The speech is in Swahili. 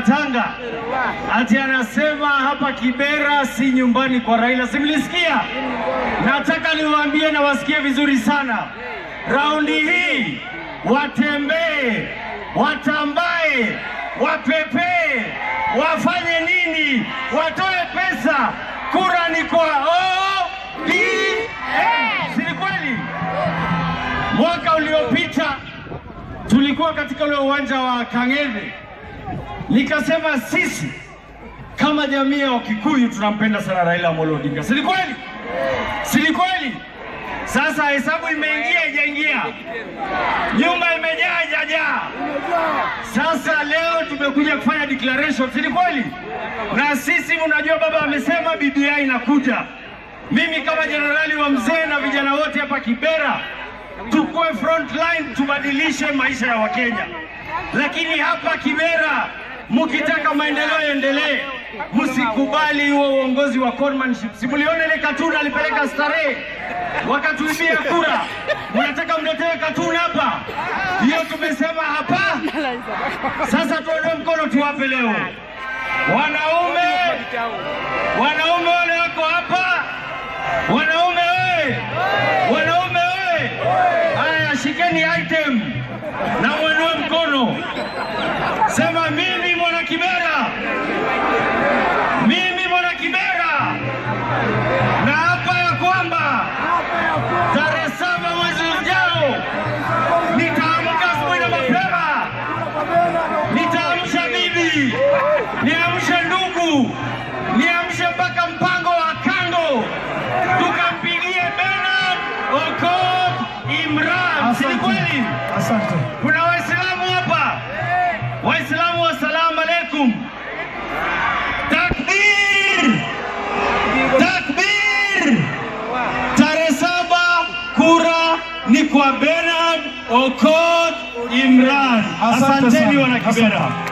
Tanga ati anasema hapa Kibera si nyumbani kwa Raila. Simlisikia? Nataka niwaambie na wasikie vizuri sana, raundi hii watembee, watambae, wapepee, wafanye nini, watoe pesa, kura ni kwa ODM. Si ni kweli? Mwaka uliopita tulikuwa katika ule uwanja wa Kang'ethe, nikasema sisi kama jamii ya Wakikuyu tunampenda sana Raila Amolo Odinga. Si ni kweli? Si ni kweli? Sasa hesabu imeingia ijaingia, nyumba imejaa ijajaa. Sasa leo tumekuja kufanya declaration, si ni kweli? Na sisi mnajua, baba amesema BBI inakuja. Mimi kama jenerali wa mzee na vijana wote hapa Kibera tukue front line, tubadilishe maisha ya Wakenya. Lakini hapa Kibera, mkitaka maendeleo yaendelee, msikubali huo uongozi wa conmanship. Si mliona ile katuni alipeleka starehe, wakatuibia kura, mnataka mletewe katuni hapa? Hiyo tumesema hapa. Sasa tuondoe mkono, tuwape leo wanaume, wanaume wale wako hapa, wanaume we, wanaume we, haya shikeni item na mwenue mkono, sema mimi mwana Kibera, mimi mwana Kibera, na hapa ya kwamba tarehe saba mwezi ujao nitaamka asubuhi na mapema, nitaamsha bibi, niamshe ndugu, niamshe mpaka mpango wa kando, tukampigie Bernard Okot Imran. Si ni kweli? Asante. Kuna Waislamu hapa, Waislamu, wassalamu alaikum. Takbir, takbir! Tarehe saba kura ni kwa Bernard Okot Imran. Asante Asanteni sana. wana Kibera. Asante.